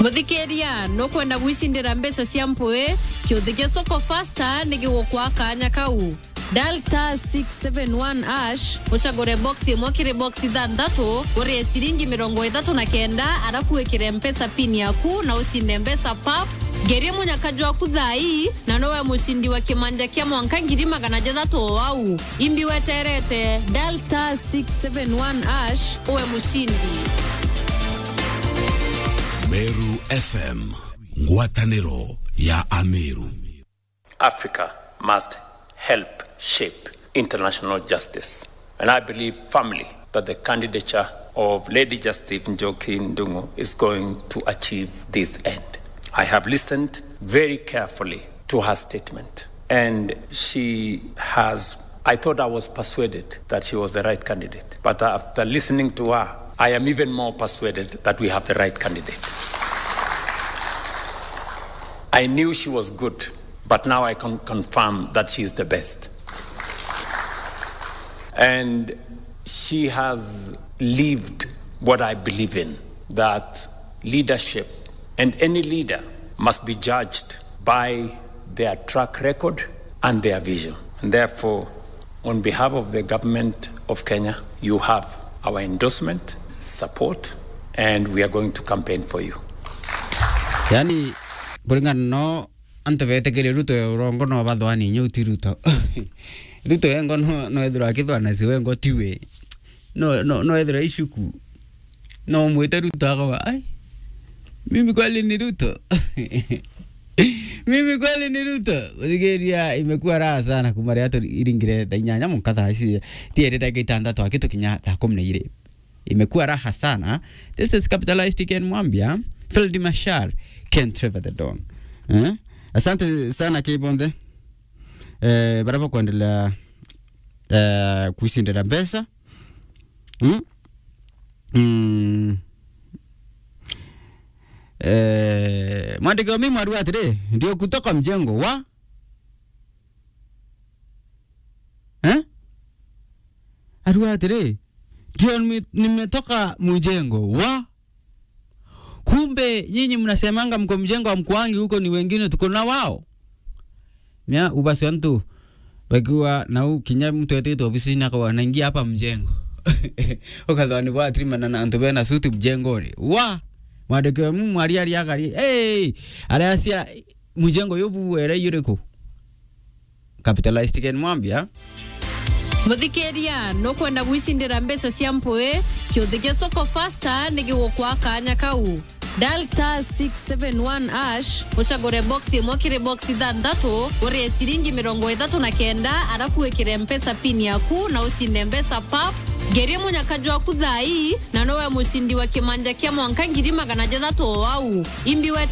muthikiria nukwenda gwicindira mbeca cia mpui kiuthi gia soko fasta ni gigukwa kanya kau dial star 671 ash ucagure box imwe kiri box ithanthatu urie ciringi mirongo ithatu na kenda arafu wikire mpesa pin yaku na ucinde mbeca pap ngerie munyakaju waku thai na nowe mucindi wa kimanja kia mwanka ngiri magana jathatu o au imbi weterete dial star 671 ash uwe mucindi meru fm ngwatanĩro ya ameru Africa must help shape international justice. And I believe firmly that the candidature of Lady Justice Njoki Ndungu is going to achieve this end. I have listened very carefully to her statement, and she has. I thought I was persuaded that she was the right candidate, but after listening to her, I am even more persuaded that we have the right candidate. I knew she was good, but now I can confirm that she is the best. And she has lived what I believe in that leadership and any leader must be judged by their track record and their vision. And therefore, on behalf of the government of Kenya, you have our endorsement, support, and we are going to campaign for you. yani kuringana no antu betekire ruto ya urongo no bathwani nyu ti ruto ruto yengo no no ethira akithwana si wengo tiwe no no no ethira icuku no mwite ruto akawa ai mimi kweli ni ruto mimi kweli ni ruto uthigiria imekuwa raha sana kuma ria iringire thaa inyanya muka thaa ici tiere ndagika itandatu akitukinya thaa kumi na ire imekuwa raha sana this is capitalistic and mwambia Field Mashar Ken Trevor the Don eh? asante sana Kibonde eh, baraba kuendelea eh, kuisindira mbeca mm? mm. eh, mwandiki wa mimi arua atiri ndio kutoka mjengo wa eh? arua atiri ndio nime- nimetoka mjengo wa kumbe nyinyi mnasemanga mko mjengo wa mkwangi huko ni wengine tuko na wao mia ubasi wantu wakiwa na u kinya mtu etete ofisini akawa naingia hapa mjengo ukathani kwa trimana na antu bena suti mjengoni wa mwandĩki mu mwari ari agari hey aria cia mjengo yobu were yuriko capitalized ken mwambia muthikiria nukwenda gwicindira mbeca cia mpui kiuthi gia soko fasta ni gigukwa kanya kau dial star 671 ash ucagure box imwe kiri box ithanthatu urie ciringi mirongo ithatu na kenda arafu wikire mpesa pin yaku na ucinde mbeca pap ngerie munyakaju waku thai na nowe mucindi wa kimanja kia mwanka ngiri magana jathatu o au imbi wete